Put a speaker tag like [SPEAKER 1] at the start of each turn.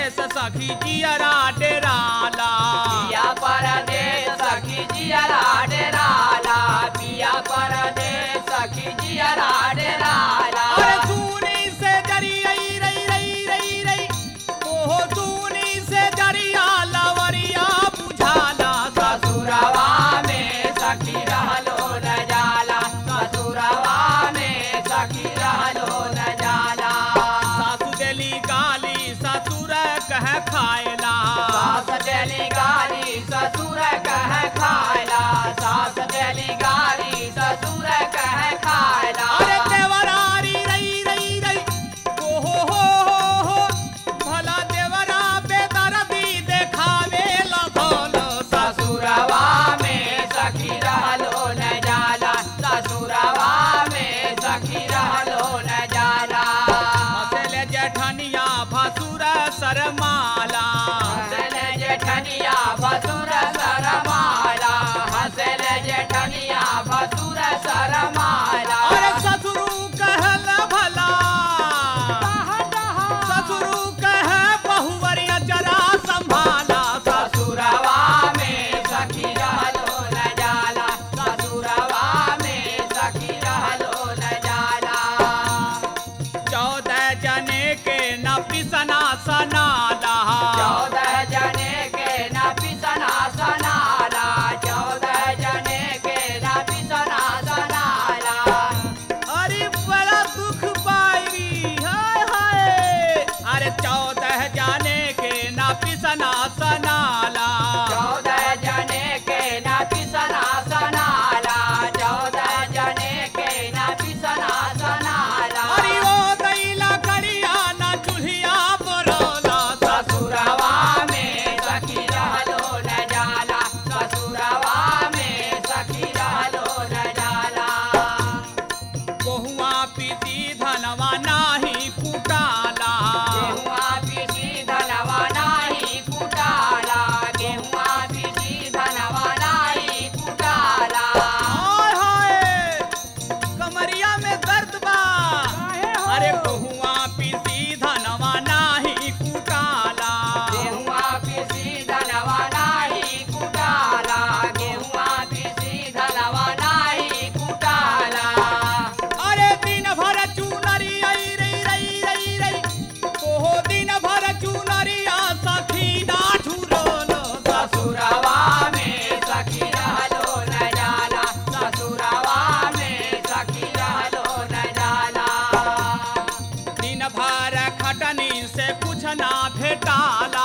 [SPEAKER 1] परदेश सखी जियरा डेराला
[SPEAKER 2] पिया परदेश सखी जियरा डेराला पिया परदेश सखी जियरा डेराला
[SPEAKER 1] अरे तूनी से जरियई रई रई रई रई ओहो तूनी से जरिया लवरिया बुझाला
[SPEAKER 2] ससुरवा में सखी रहलो न जाला ससुरवा में सखी रहलो न जाला
[SPEAKER 1] सासु देली गाली ससुर कह खायला
[SPEAKER 2] सास देली गाली ससुर कह खायला सास देली गाली ससुर कह खायला
[SPEAKER 1] अरे देवरारी रई रई रई ओहो हो हो हो भला देवरा बेदर्दी देखावे लगल
[SPEAKER 2] ससुरवा में सखी रहलो न जाला ससुरवा में सखी रहलो न जाला
[SPEAKER 1] हंसले जेठनिया भसुर शरमाला
[SPEAKER 2] हंसल जेठनिया भसुर सरमाला हंसल जेठनिया भसुर सरमाला
[SPEAKER 1] अरे ससुरु कहल भला ससुरु कह बहुवरिया जरा संभाला
[SPEAKER 2] ससुरवा में सखी रहलो न जाला ससुरवा में सखी रहलो न जाला
[SPEAKER 1] चौदह जने के न पिसना सनाला
[SPEAKER 2] चौदह जने के न पिसना सनाला चौदह जने के न पिसना सनाला
[SPEAKER 1] अरे बड़ा दुख पाई हाय हाय अरे चौदह जाने के न पिसना सनाला
[SPEAKER 2] चौदह जने के न पिसना सनाला चौदह जने के न पिसना सनाला
[SPEAKER 1] अरे ओ दैला करिया न चूल्हिया बरोला
[SPEAKER 2] ससुरवा में सखी रहलो न जाला ससुरवा में सखी रहलो न जाला
[SPEAKER 1] बहुआ पीती धनवा नाही कुटाला
[SPEAKER 2] गेहुआ पीसी धनवा नाही कुटाला गेहुआ पीसी धनवा नाही कुटाला
[SPEAKER 1] हाय हाय कमरिया में दर्द बा अरे बहुआ पीती धनवा नाही कुटाला
[SPEAKER 2] गेहुआ पीसी धनवा नाही कुटाला गेहुआ पीसी धनवा नाही कुटाला
[SPEAKER 1] अरे दिन भर चूनरी आई रई रई रई रई ओहो दिन भर चूनरिया सखी ना ठुरलो
[SPEAKER 2] ससुरवा में सखी रहलो न जाला ससुरवा में सखी रहलो न जाला
[SPEAKER 1] दिन भर खटनी से कुछ ना भेटाला